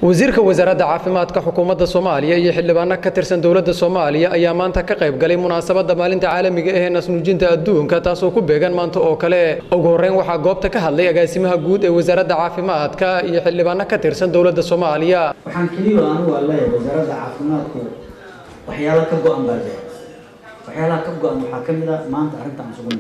wasiirka wasaaradda caafimaadka xukuumadda soomaaliya iyo xildhibaano ka tirsan dowladda soomaaliya ayaa maanta ka qayb galay munaasabadda maalinta caalamiga ah ee naasnuujinta adduunka taasoo ku beegan maanta oo kale ugu horreyn waxaa goobta ka hadlay agaasimaha guud ee wasaaradda caafimaadka iyo xildhibaano ka tirsan dowladda soomaaliya waxaan keliya anigu aan leeyahay wasaaradda caafimaadku waxyaalo ka go-an baa jira waxyaalaha ka go-an waxaa ka mid a maanta arrinta aan sugan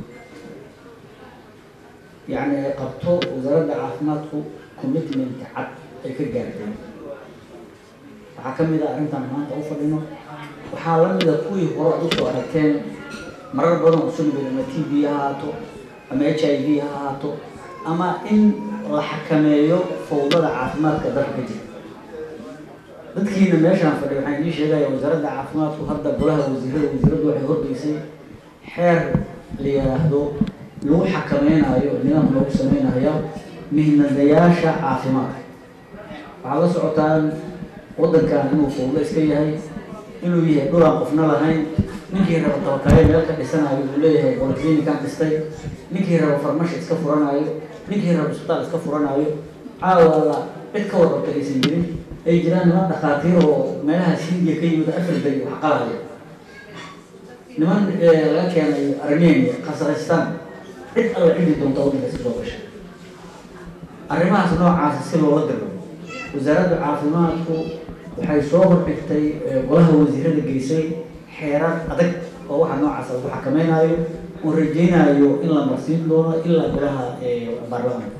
yacni ay qabto wasaaradda caafimaadku commitment cad ay ka gaartay waxaa ka mid a arrintaan maanta u fadhino waxaa la mida kuwii hore ad usoo aragteen marar badan oo sunbid ama t b ha ahaato ama h i v ha ahaato ama in la xakameeyo fawdada caafimaadka dalka ka jira dadkiina meeshaan fadhiy waxaan idiin sheegaya wasaaradda caafimaadku hadda golaha wasiirada wasiiraddu waxay horgeysay xeer la yidhaahdo lagu xakameynayo nidaam lagu sameynayo mihnadayaasha caafimaadka waxaad la socotaan waddankan inuu fawdo iska yahay inuu yahay dhulaan qofna lahayn ninkii raba tabakaayo meel ka dhisanayo uu leeyahay bolclinikan dhistay ninkii raba farmasha iska furanayo ninkii raba isbitaal iska furanayo caawa la cid ka warqabta aysan jirin ay jiraan niman dhakhaatiir oo meelahaas hindiya ka yimid africa iyo wax qalaya niman laga keenay armenia kazakhstan cid alla cidi doonta waddanka si soo gashay arrimahaas noocaasa si loola diro wasaaradda caafimaadku waxay soo hordhigtay golaha wasiirada geysay xeerar adag oo waxa noocaasa lagu xakameynayo oo rajeynayo in la marsiin doono ilaa golaha baarlamaanka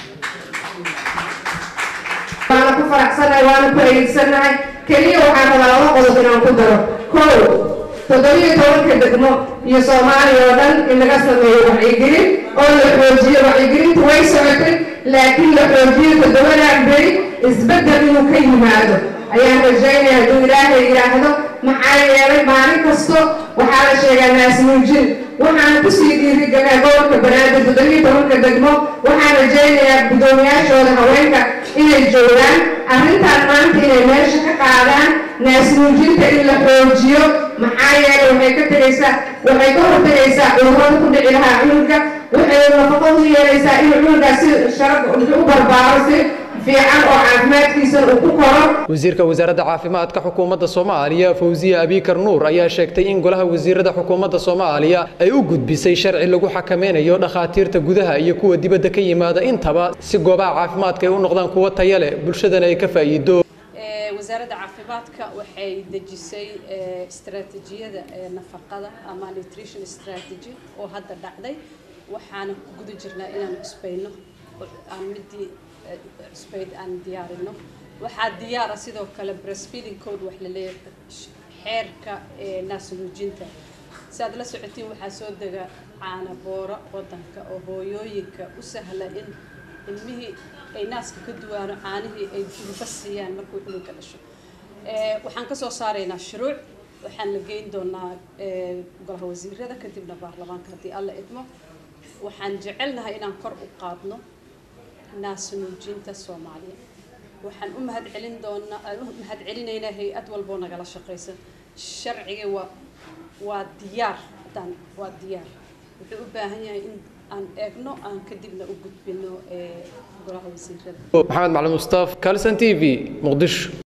waana ku faraxsanahay waana ku eegsanahay keliya waxaan rabaa laba qodob inaan ku daro kow toddobiyo tobanka degmo iyo soomaaliya oo dhan in laga sameeyo wacyigelin oo la xoojiyo wacyigelinta way socotay laakiin la xoojiyo toddobadan beri isbeddel inuu ka yimaado ayaan rajaynaya hadduu ilaahay yidhaahdo maxaa yeelay maalin kasto waxaa la sheegaa naasnuujin waxaana kusii dhiirigelaa gobolka banaadir toddobiyo tobanka degmo waxaan rajaynayaa guddoomiyaashooda haweenka inay joogaan arrintaan maanta inay meesha ka qaadaan naasnuujinta in la xoojiyo maxaa yeelay waxay ka tegaysaa waxay ka hortegaysaa cudurrada ku dhici lahaa cunuga waxay nafaqo u yeelaysaa in cunugaas si sharaf u barbaaro si fiican oo caafimaadkiisa uu ku koro wasiirka wasaaradda caafimaadka xukuumadda soomaaliya fawziya abikar nuur ayaa sheegtay in golaha wasiirada xukuumadda soomaaliya ay u gudbisay sharci lagu xakameynayo dhakhaatiirta gudaha iyo kuwa dibadda ka yimaada intaba si goobaha caafimaadka ay u noqdaan kuwo taya leh bulshadana ay ka faa'iido wasaaradda caafimaadka waxay dejisay istaraatiijiyada nafaqada ama nutrition strategy oo hadda dhacday waxaana ku guda jirnaa inaan cusbayno aan midii cusbayd aan diyaarino waxaa diyaara sidoo kale breastfeeding code wax la leeyahay xeerka naasnuujinta si aad la socotiin waxaa soo dega caana booro wadanka oo hooyooyinka u sahla in ilmihii ay naaska ka duwaano caanihii ay duba siiyaan markuu cunuga dhasho waxaan kasoo saaraynaa shuruuc waxaan la geyn doonaa golaha wasiirada kadibna baarlamaanka haddii alla idmo waxaan jecelnahay inaan kor u qaadno naasnuujinta soomaaliya waxaan u mahad celin doonaa u mahad celinaynaa hay-ad walboo nagala shaqaysa sharciga waa waa diyaar haddaan waa diyaar wuxuu u baahan yahay in aan eegno aan kadibna u gudbino golaha wasiirada maxamed macalin mustaaf kalson t v muqdisho